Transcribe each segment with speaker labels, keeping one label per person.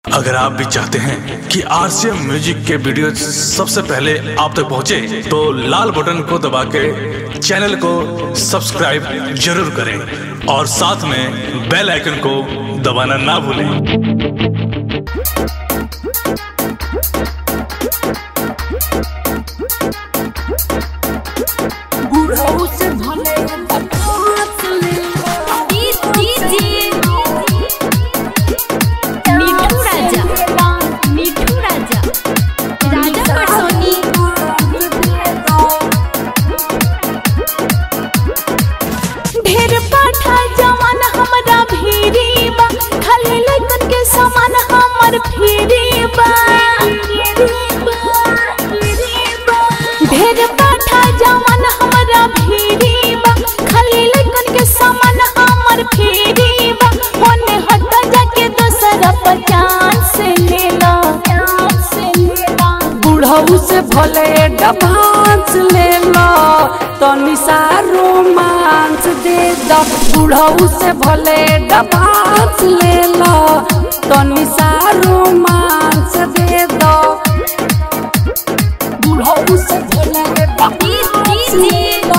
Speaker 1: अगर आप भी चाहते हैं कि आरसीएम म्यूजिक के वीडियो सबसे पहले आप तक पहुंचे, तो लाल बटन को दबा के चैनल को सब्सक्राइब जरूर करें और साथ में बेल आइकन को दबाना ना भूलें
Speaker 2: बुढ़ऊ से भले हाथ ले
Speaker 3: मिठू राजा मिठू राजा राजा पटसोनी ढेर पाठा जवान हमरा भीरी बा खाली लइकन के समान हमर फिरी बा ढेर पाठा जवान हमरा भीरी बा खाली लइकन के समान हमर फिरी बा ओने हट जाके दोसरा पर चांस ले लो
Speaker 2: बुढ़ऊ से भले डबांस ले लो तनी सा रोमांस दे दो बुढ़ऊ से भले डबांस ले लो तनी सा रोमांस दे दो बुढ़ऊ से भले डबांस ले लो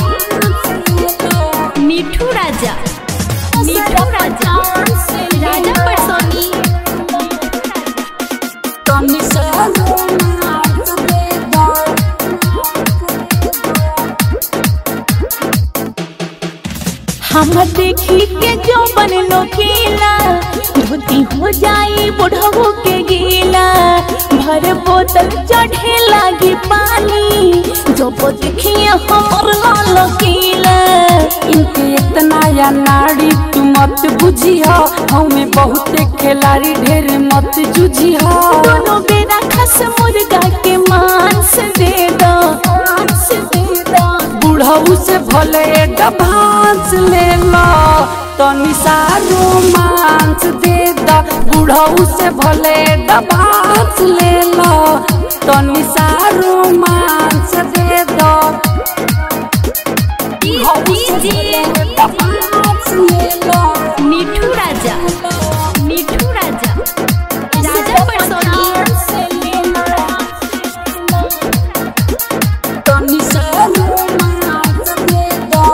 Speaker 3: मिठू राजा मिठू राजा राजा पटसोनी
Speaker 2: तनी सा रोमांस दे दो
Speaker 3: हम देखी के जो बनलो केला धोती हो जाई बुढ़ऊ के गीला भर बोतल चढ़े लागी पानी जो वो देखिए हमर लाल केला
Speaker 2: इनके इतना या नाड़ी तू मत बुझिया हमें बहुत खिलाड़ी ढेर मत जुझिया
Speaker 3: दोनों बेरा खस मुर्गा के मांस दे दो मांस दे दो
Speaker 2: बुढ़ऊ से भले डबांस ले लो तनी सा रोमांस दे दो बुढ़ऊ से भले डबांस ले लो तनी सा रोमांस दे दो बुढ़ऊ से भले डबांस ले लो
Speaker 3: मिठू राजा मिठू राजा राजा पटसोनी
Speaker 2: तनी सा रोमांस दे दो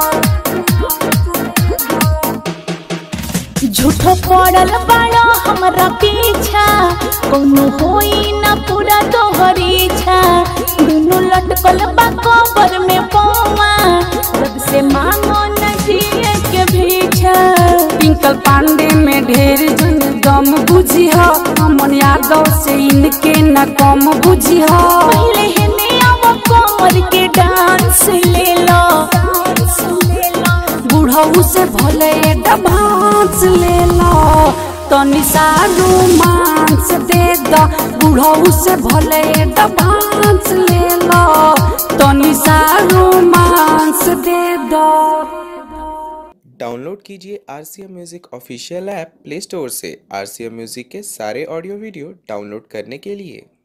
Speaker 3: झूठो पड़ल बाड़ा हमरा पीछा कोनो होई ना पूरा तोहर इच्छा दुनु लटकल बा कबर में पौवा रब से मांगो न जिए के भीछा
Speaker 2: पिंकल पांडे में ढेर जन दम बुझी हो अमन यादव से इनके न कम बुझी हो
Speaker 3: पहले हेने आव कमर के डांस ले लो डांस ले लो
Speaker 2: बुढ़ऊ से भले डबांस ले लो तनी सा रोमांस दे दो बुढ़ऊ से भले डबांस ले लो तनी सा रोमांस दे दो
Speaker 4: डाउनलोड कीजिए R C M music official app play store से आर सी एम म्यूज़िक के सारे ऑडियो वीडियो डाउनलोड करने के लिए